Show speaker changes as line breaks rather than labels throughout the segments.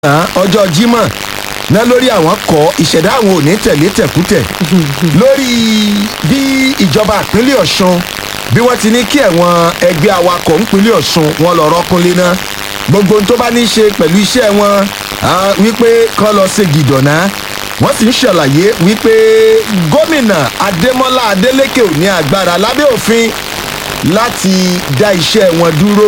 lánàá ọjọ́ Jímọ̀ náà lórí àwọn kọ ìṣẹ̀dá àwọn òní tẹ̀lé tẹ̀kútẹ̀ lórí bí ìjọba ìpínlẹ̀ Ọ̀ṣun bí wọ́n ti ní kí ẹ̀wọ̀n ẹgbẹ́ awakọ̀ ìpínlẹ̀ Ọ̀ṣun wọn lọ rọ́kúnlé náà gbogbo ohun tó bá ní í ṣe pẹ̀lú iṣẹ́ wọn ah, wípé kán lọ ṣe gìdọ̀nà wọ́n sì ń ṣàlàyé wípé gómìnà Adémọ́lá Adélékè ò ní agbára lábẹ́ òfin láti dá iṣẹ́ wọn dúró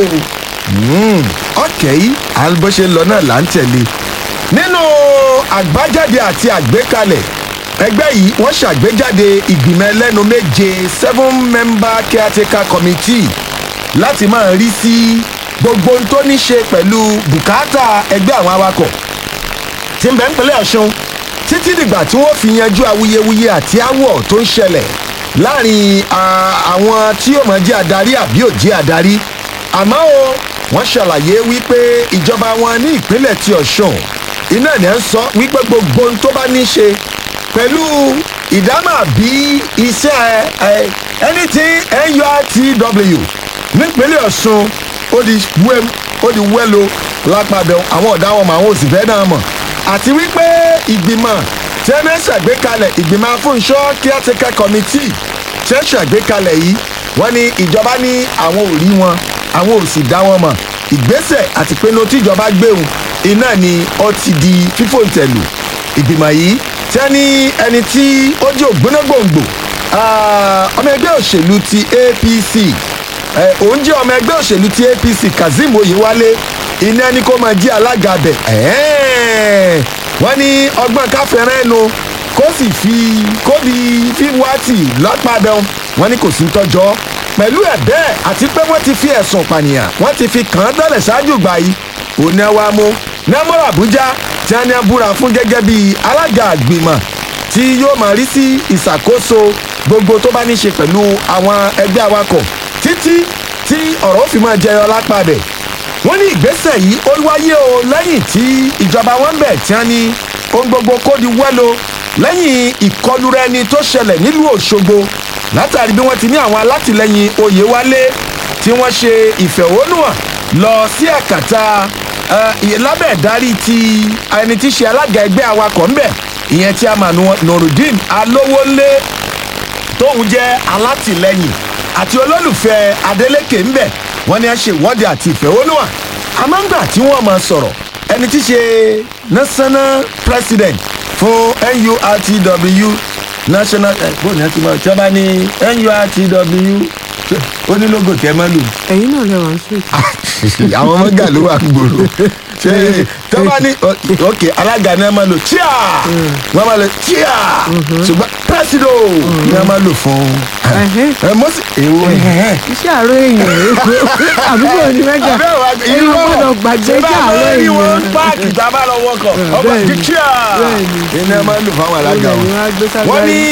ọ̀kẹ́ yìí à ń bó ṣe ń lọ náà là ń tẹ̀lé nínú àgbájáde àti àgbékalẹ̀ ẹgbẹ́ yìí wọ́n ṣàgbéjáde ìgbìmọ̀ ẹlẹ́nu méje seven member caretaker committee láti máa rí sí gbogbo ohun tó ní ṣe pẹ̀lú bùkátà ẹgbẹ́ àwọn awakọ̀ tí ń bẹ nípínlẹ̀ Ọ̀ṣun títí dìgbà tí wọ́n fi yanjú awuyewuye àti aáwọ̀ tó ń ṣẹlẹ̀ láàrin ah, àwọn tí yóò máa jẹ́ adarí àbí ò jẹ́ adarí àmọ́ o wọ́n ṣàlàyé wípé ìjọba wọn ní ìpínlẹ̀ ti Ọ̀ṣun iná ní ẹ̀ ń sọ wípé gbogbo ohun tó bá ní í ṣe pẹ̀lú ìdámà bí iṣẹ́ ẹ anything NURTW nípínlẹ̀ Ọ̀ṣun ó di wẹ́m ó di wẹ́lo lápàbẹ̀ àwọn ọ̀dà wọn mọ̀ àwọn òsì fẹ́ náà mọ̀ àti wípé ìgbìmọ̀ tí wọ́n ṣàgbékalẹ̀ ìgbìmọ̀ afúnṣọ́ caretaker committee tí wọ́n ṣàgbékalẹ̀ yìí wọ́n ní ìjọba ní àwọn ò rí wọn àwọn ò sì dá wọn mọ̀ ìgbésẹ̀ àti pinnu tíjọba gbéhùn iná ni ó ti di fífòǹtẹ̀lù ìgbìmọ̀ yìí tí wọ́n ní ẹni tí ó jẹ́ ògbónágbòǹgbò ah, ọmọ ẹgbẹ́ òṣèlú ti APC eh, òun jẹ́ ọmọ ẹgbẹ́ òṣèlú ti APC Kazeem Oyewale iná ni kó máa jẹ́ alága bẹ̀ ẹ̀ẹ́n wọ́n ní ọgbọ́n káfẹ́rẹ́ ẹnu kó sì fi kó di fíwátì lápàdán wọ́n ní kò sí tọ́jọ́ pẹ̀lú ẹ̀ bẹ́ẹ̀ àti pé wọ́n ti fi ẹ̀sùn pànìyàn wọ́n ti fi kàn án tẹ́lẹ̀ ṣáájú gbà yìí òní wa mú nẹ́mọ́rọ̀ Àbújá tí wọ́n ní abúra fún gẹ́gẹ́ bí alága àgbìmọ̀ tí yóò máa rí sí ìṣàkóso gbogbo tó bá ní ṣe pẹ̀lú àwọn ẹgbẹ́ awakọ̀ títí tí ọ̀rọ̀ ó fi máa jẹyọ lápá bẹ̀ wọ́n ní ìgbésẹ̀ yìí ó wáyé o lẹ́yìn tí ìjọba wọn bẹ̀ tí wọ́n ní ohun gbogbo kó di wẹ́lo lẹ́yìn ìkọlùrẹ́ni tó ṣẹlẹ̀ nílùú Òṣogbo látàrí bí wọ́n ti ní àwọn alátìlẹyìn Oyèwálé tí wọ́n ṣe ìfẹ̀hónúhàn lọ sí àkàtà lábẹ́ ìdarí ti ẹni tí ṣe alága ẹgbẹ́ awakọ̀ ńbẹ̀ ìyẹn tí a mà Nurudeen Alówólé tóun jẹ́ alátìlẹyìn àti olólùfẹ́ Adeleke ńbẹ̀ wọ́n ní a ṣe ìwọ́de àti ìfẹ̀hónúhàn àmọ́ ńgbà tí wọ́n máa sọ̀rọ̀ ẹni tí ṣe national president fún NURTW national bóun ni a ti máa tí wọ́n bá ní NURTW ó ní lógo tẹ́ mọ́ lù.
ẹ̀yin náà lè wọ́n sí.
àwọn ọmọ gà ló wà gbòòrò ṣe tó bá ní ok alága ni a máa lò chia wọ́n máa lò chia ṣùgbọ́n presido ni a máa lò fún ẹ mọ́sí èwo
iṣẹ́ àárọ̀ èèyàn àbúrò ní mẹ́jà ẹ̀yin gbọ́dọ̀ gbàgbé jẹ́ àárọ̀
èèyàn. ìwọ
èèyàn.
páàkì tá a bá lọ wọkọ̀ ọkọ̀
Bẹ́ẹ̀ni,
ti chia
bẹ́ẹ̀ni.
ni a máa lò fáwọn alága wọn wọ́n ní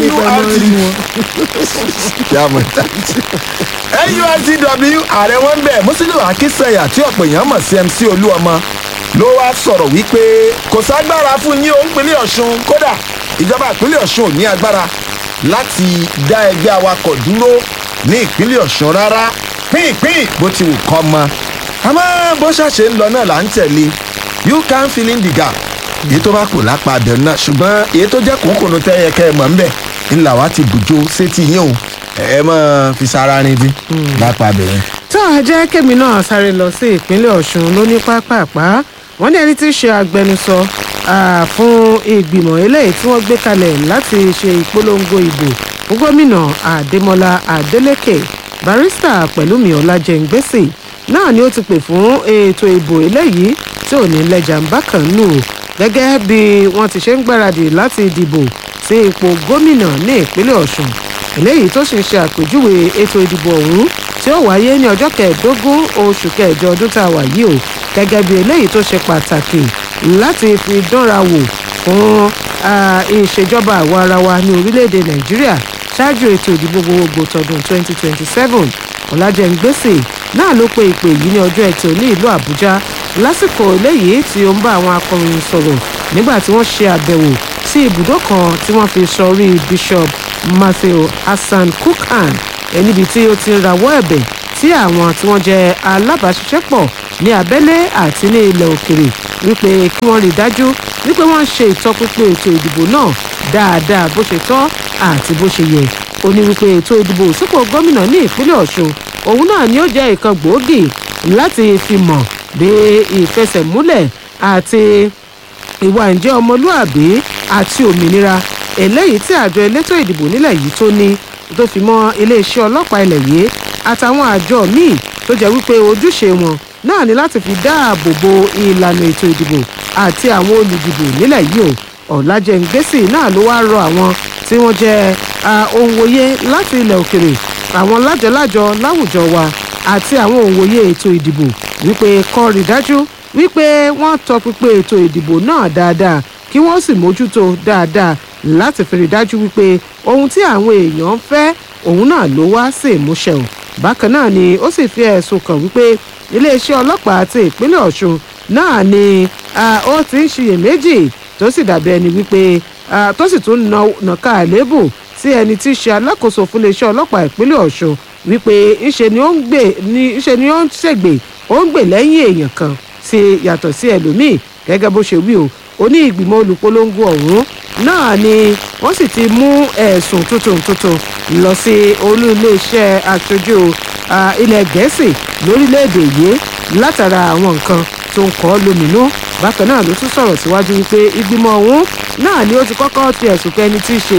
NURTW ààrẹ wọn bẹ̀ Musiliu Akínsẹ̀yà tí ọ̀pọ̀ èèyàn mọ̀ sí MC Olúọmọ ló wá sọ̀rọ̀ wípé kò ságbára fún yín o ìpínlẹ̀ Ọ̀ṣun kódà ìjọba ìpínlẹ̀ Ọ̀ṣun ò ní agbára láti dá ẹgbẹ́ awakọ̀ dúró ní ìpínlẹ̀ Ọ̀ṣun rárá pínpín bó ti wù kọ́ mọ́ àmọ́ bó ṣàṣe ń lọ náà là ń tẹ̀lé you can fill in the gap èyí tó bá kù lápá abẹ náà ṣùgbọ́n èyí tó jẹ́ kòókòó tẹ́yẹ kẹ́ ẹ mọ̀ ń bẹ̀ ńlá wa ti bùjó sétí yín o ẹ mọ̀ fi sára rin bí lápá abẹ yẹn.
tó a jẹ́ kémi náà sáré lọ sí ìpínlẹ̀ Ọ̀ṣun lóní pápápá wọ́n ní ẹni tí í ṣe agbẹnusọ ah, fún ìgbìmọ̀ eléyìí tí wọ́n gbé kalẹ̀ láti ṣe ìpolongo ìbò fún gómìnà Adémọ́lá Adélékè barista Pẹ̀lúmi Ọlájẹ́ngbèsì náà ni ó ti pè fún ètò ìbò eléyìí tí ò ní lẹ́jà ń bákan nù gẹ́gẹ́ bí wọ́n ti ṣe ń gbáradì láti dìbò sí ipò gómìnà ní ìpínlẹ̀ Ọ̀ṣun eléyìí tó sì ń ṣe àpèjúwe ètò ìdìbò ọ̀hún tí ó wáyé ní ọjọ́ kẹẹ̀ẹ́dógún oṣù kẹjọ ọdún tá a wà yìí o gẹ́gẹ́ bí eléyìí tó ṣe pàtàkì láti fi dánra wò fún ah, ìṣèjọba àwa ara wa ní orílẹ̀-èdè Nàìjíríà ṣáájú ètò ìdìbò gbogbogbò tọdún 2027 Ọlájẹ́ngbèsì náà ló pe ìpè yìí ní ọjọ́ ẹtì ní ìlú Àbújá lásìkò eléyìí tí ó ń bá àwọn akọ̀ròyìn sọ̀rọ̀ nígbà tí wọ́n ṣe àbẹ̀wò sí ibùdó kan tí wọ́n fi sọrí Bishop Matthew Hassan Kukhan ẹ̀ níbi tí ó ti ń rawọ́ ẹ̀bẹ̀ sí àwọn tí wọ́n jẹ́ alábàáṣiṣẹ́pọ̀ ní abẹ́lé àti ní ilẹ̀ òkèrè wípé kí wọ́n rí i dájú wípé wọ́n ń ṣe ìtọpinpin ètò ìdìbò náà dáadáa bó ṣe tọ́ àti bó ṣe yẹ ó ní wípé ètò ìdìbò sípò gómìnà ní ìpínlẹ̀ ọ̀ṣun òun náà ni ó jẹ́ ìkan gbòógì láti fi mọ̀ bí ìfẹsẹ̀múlẹ̀ àti ìwà ǹjẹ́ ọmọlúàbí àti òmìnira eléyìí tí àjọ elétò ìdìbò nílẹ̀ yìí tó ní tó fi mọ́ iléeṣẹ́ ọlọ́pàá ilẹ̀ yìí àtàwọn àjọ míì tó jẹ́ wípé ojúṣe wọn náà ni láti fi dáàbò bo ìlànà ètò ìdìbò àti àwọn olùdìbò nílẹ̀ yìí o ọ̀làjẹ̀ǹgbèsì náà ló wá rọ àwọn tí wọ́n jẹ́ òǹwòye láti ilẹ̀ òkèrè àwọn lájọlájọ láwùjọ wa àti àwọn òǹwòye ètò ìdìbò wípé kó rí dájú wípé wọ́n tọpinpin ètò ìdìbò náà dáadáa kí wọ́n sì mójútó dáadáa láti fi rí dájú wípé ohun tí àwọn èèyàn ń fẹ́ òun náà ló wá sí ìmúṣẹ o bákan náà ni ó sì fi ẹ̀sùn kàn wípé iléeṣẹ́ ọlọ́pàá ti ìpínlẹ̀ ọ̀ṣun náà ni ó ti ń ṣiyèméjì tó sì dàbí ẹni wípé tó sì tún nàka àléébù sí ẹni tí í ṣe alákòóso fún iléeṣẹ́ ọlọ́pàá ìpínlẹ̀ ọ̀ṣun wípé ńṣe ni ó ń gbè ńṣe ni ó ń ṣègbè ó ń gbè lẹ́yìn èèyàn kan sí yàtọ̀ sí ẹlòmíì gẹ́gẹ́ bó ṣe wí o oní ìgbìmọ̀ olùpolongo ọ̀hún náà ni wọ́n sì ti mú ẹ̀sùn tuntun tuntun lọ sí olú iléeṣẹ́ aṣojú ilẹ̀ gẹ̀ẹ́sì lórílẹ̀‐èdè yìí látara àwọn nǹkan tó ń kọ́ lóminú bákan náà ló tún sọ̀rọ̀ síwájú wípé ìgbìmọ̀ ọ̀hún náà ni ó ti kọ́kọ́ fi ẹ̀sùn kẹ́ni tí í ṣe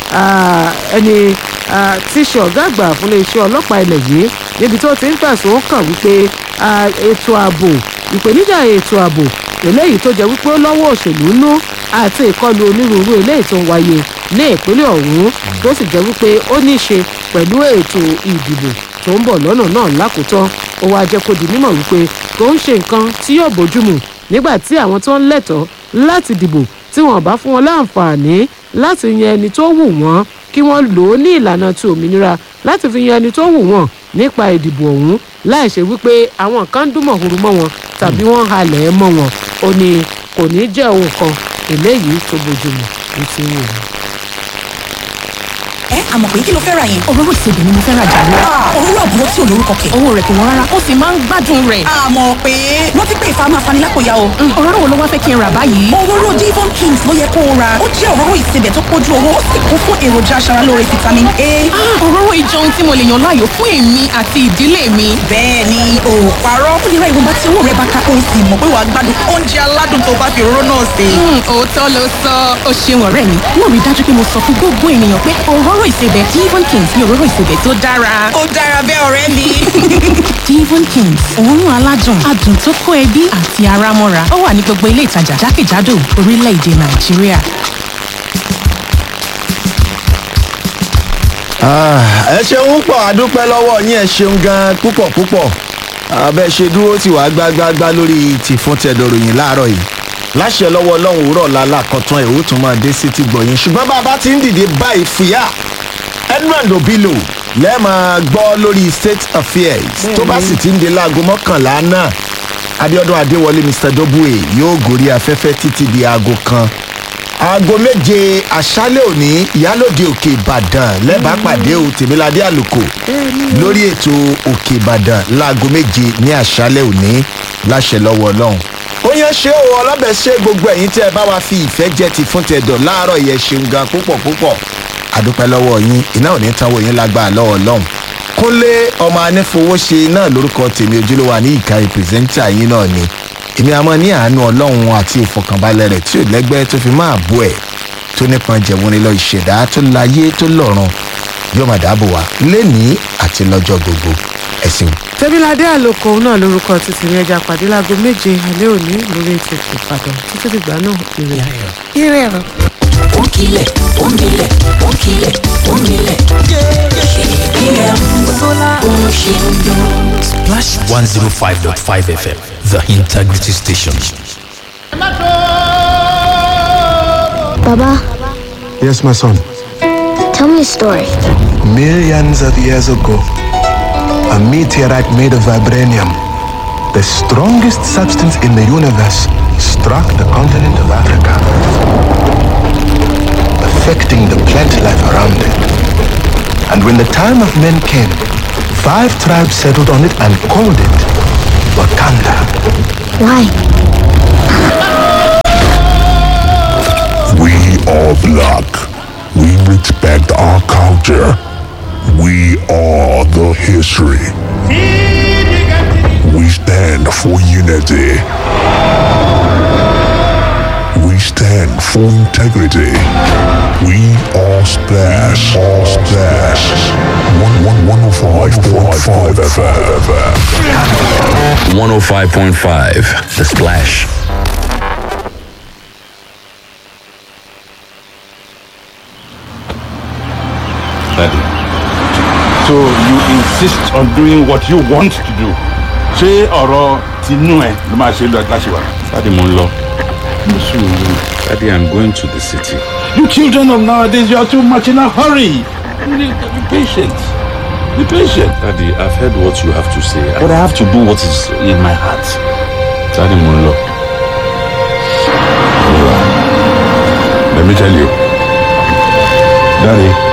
ẹni tí í ṣe ọ̀gá àgbà fún iléeṣẹ́ ọlọ́pàá ilẹ̀ yìí níbi tó ti ń fẹ̀sùn kàn wípé ètò ààbò ìpèníjà ètò ààbò eléyìí tó jẹ́ wípé ó lọ́wọ́ òṣèlú nú àti ìkọlù onírúurú eléyìí tó ń wáyé ní ìpínlẹ̀ ọ̀hún tó sì jẹ́ wípé ó ní í ṣe pẹ̀lú ètò ìdìbò tó ń bọ̀ lọ́nà náà lákòótán ó wáá jẹ́ kó di mímọ̀ wípé kò ń ṣe nǹkan tí yóò bójúmu nígbà tí àwọn tó ń lẹ́tọ̀ọ́ láti dìbò tí wọ́n bá fún wọn láǹfààní láti yan ẹni tó wù wọ́n kí wọ́n lò ó ní ìlànà ti òmìnira láti fi yan ẹni tó wù wọ́n nípa ìdìbò ọ̀hún láì ṣe wípé àwọn kan ń dún mọ̀húrú mọ́ wọn tàbí wọ́n ń halẹ̀ ẹ́ mọ́ wọn ó ní kò ní jẹ́ ohun kan eléyìí tó bójúmu ní ti wù wọ́n.
ẹ àmọ̀ pé kí ló fẹ́ ra yẹn.
òróró ìsebẹ̀ ni mo fẹ́ ra jàre.
òróró àbúrò tí ò lórúkọ kẹ̀.
owó rẹ̀ kò wọ́n rárá ó sì máa ń gbádùn rẹ̀.
àmọ̀ pé wọ́n ti pè fà máa fani lápòyà o.
òróró wo ló wá fẹ́ kí n rà báyìí.
òróró divon kings ló yẹ kó o ra ó jẹ́ òróró ìsebẹ̀ tó pójú owó ó sì kún fún èròjà aṣaralóore vitamin a.
òróró ìjọ ohun tí mo lè yàn láàyò fún èmi àti ìdílé mi.
bẹ́ẹ̀ ni o ò parọ́ ó lè ra ìwọ̀nba tí owó rẹ̀ bá ká o sì mọ̀ pé wàá gbádùn oúnjẹ aládùn tó bá fi òróró náà sè.
òótọ́ ló sọ ó ṣeun ọ̀rẹ́ mi mo rí dájú pé mo sọ fún gbogbo ènìyàn pé òróró ìsebẹ̀ divon kings ni òróró ìsebẹ̀ tó dára.
ó dára bẹ́ẹ̀ ọ̀rẹ́ mi.
divon kings òórùn aládùn adùn tó kó ẹbí àti ara mọ́ra ó wà ní gbogbo ilé ìtajà jákèjádò orílẹ̀-èdè nàìjíríà.
ẹ ṣeun pọ̀ àdúpẹ́ lọ́wọ́ yín ẹ ṣeun gan púpọ̀ púpọ̀ abẹ́ ṣe dúró tí wàá gbágbágbá lórí ti fún tẹ̀dọ̀ròyìn láàárọ̀ yìí láṣẹ lọ́wọ́ ọlọ́run òwúrọ̀ lálá kọ̀tún ẹ̀ ó tún máa dé sí ti gbọ̀yìn ṣùgbọ́n bá a bá ti ń dìde báyìí fìyà edmund obilo lẹ́ẹ̀máa gbọ́ lórí state affairs tó bá sì ti ń de láago mọ́kànlá náà abiodun adéwọlé mr dobue yóò gòrí afẹ́fẹ́ títí di aago kan aago méje àṣálẹ̀ òní ìyálòde òkè ìbàdàn lẹ́bàá pàdé o tèmíládé àlùkò lórí ètò òkè ìbàdàn láago méje ní àṣálẹ̀ òní láṣẹ lọ́wọ́ ọlọ́run ó yẹn ṣé o ọlọ́bẹ̀ ṣe gbogbo ẹ̀yìn tí ẹ bá wa fi ìfẹ́ jẹ́ ti fún tẹ̀dọ̀ láàárọ̀ yẹn ṣeun gan púpọ̀ púpọ̀ àdúpẹ́ lọ́wọ́ yín iná ò ní tanwó yín lágbára lọ́wọ́ ọlọ́run kúnlé ọmọ anífowóṣe náà lórúkọ tèmi ojúlówó ní ìka ìpìrìsẹ́ńtà yín náà ni èmi àmọ́ ní àánú ọlọ́run àti ìfọkànbalẹ̀ rẹ̀ tí ò lẹ́gbẹ́ tó fi máa bú ẹ̀ tó nípọn jẹ̀wọ́n ní lọ ìṣẹ̀dá tó láyé tó lọ́run yóò máa dáàbò wá lénìí àti lọ́jọ́ gbogbo ẹ̀sìn.
tẹ́bíládé àlòkò náà lórúkọ títí ní ẹja pàdé láago méje alẹ́ òní lórí ètò ìpàdán títí dìgbà náà ire ire ẹ̀rọ.
Onkile, onkile, onkile, onkile. KPM, Oshindo.
Splash 105.5 FM, the integrity station.
Baba,
Yes, my son.
tell me a story.
Millions of years ago, a meteorite made of vibranium, the strongest substance in the universe, struck the continent of Africa, affecting the plant life around it. And when the time of men came, five tribes settled on it and called it Wakanda.
Why?
We are black. We respect our culture. We are the history. We stand for unity. We stand for integrity. We are Splash. All Splash. One one one oh five point five FM.
105.5 The Splash.
Daddy. So you insist on doing what you want to do. Ṣé ọ̀rọ̀ tinú ẹ̀ ló máa ṣe lọ láṣìwà?
Daddy mo ń lọ. Mo sùúrù. Daddy, I'm going to the city.
You children of nowadays, you are too much in a hurry. Be be patient. Be patient.
Daddy, I've heard what you have to say.
But I have to do what is in my heart.
Daddy mo ń lọ.
Let me tell you. Daddy,